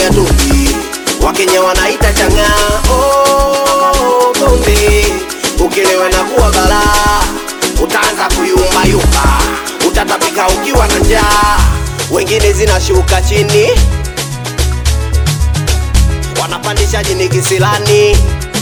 tunaitaga tungi, Wakenya wanaita chang'aa. Oh, pombe ukilewa na kuwa balaa, utaanza kuyumbayumba, utatapika ukiwa na njaa, wengine zinashuka chini, wanapandisha jini kisilani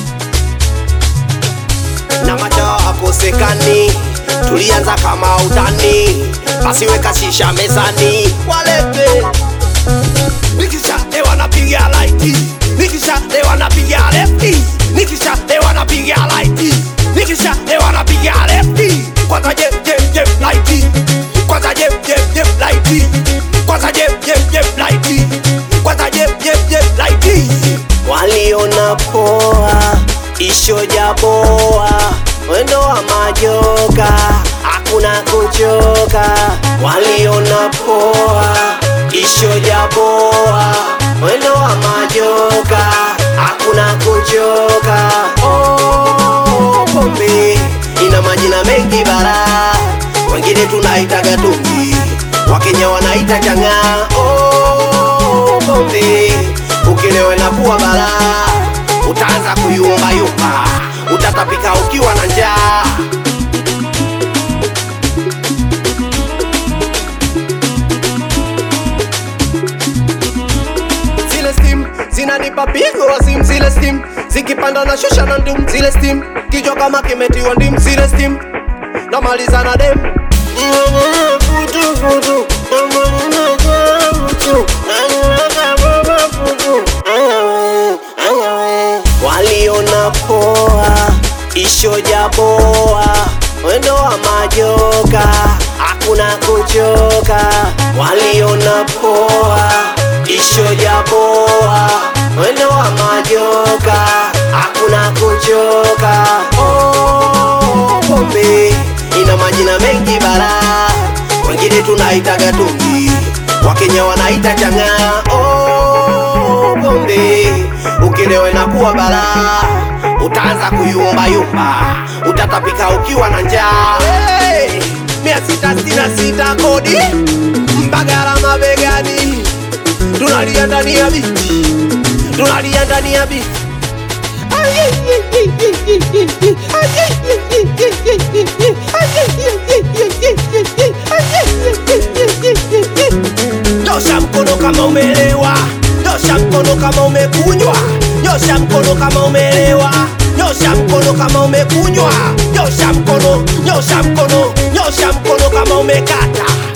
na macho akosekani. Tulianza kama utani, basi weka shisha mezani, walete nikisha lewa napiga laiti, nikisha lewa napiga lefti, nikisha lewa napiga laiti, nikisha lewa napiga lefti. Kwanza je je je laiti, kwanza je je je laiti, kwanza je je je laiti, kwanza je je je laiti. Waliona poa ishoja boa mwendo wa majoka hakuna kuchoka. Waliona poa ishoja boa mwendo wa majoka hakuna kuchoka. Oh, pombe ina majina mengi bara, wengine tunaitaga tungi, Wakenya wanaita chang'aa. Oh, pombe ukilewa na kuwa balaa, utaanza kuyumbayumba, utatapika ukiwa na njaa. zile steam zinanipa pigo wa sim zile steam zikipanda na shusha na ndum zile steam kichwa kama kimetiwa ndim zile steam namaliza na dem Futu, futu, waliona poa ishoja boa mwendo wa majoka hakuna kuchoka waliona poa ishoja boa mwendo wa majoka hakuna kuchoka oh, pombe ina majina mengi bara wengine tunaitaga tungi wakenya wanaita chang'aa oh, pombe ukilewe na kuwa balaa utaanza kuyumbayumba utatapika ukiwa na njaa hey! mia sita sitini na sita kodi mbagala mabegani tunalia ndani ya biti tunalia ndani ya biti nyosha mkono kama umelewa nyosha mkono kama umekunywa nyosha mkono kama umelewa nyosha mkono kama umekunywa nyosha mkono nyosha mkono nyosha mkono kama umekata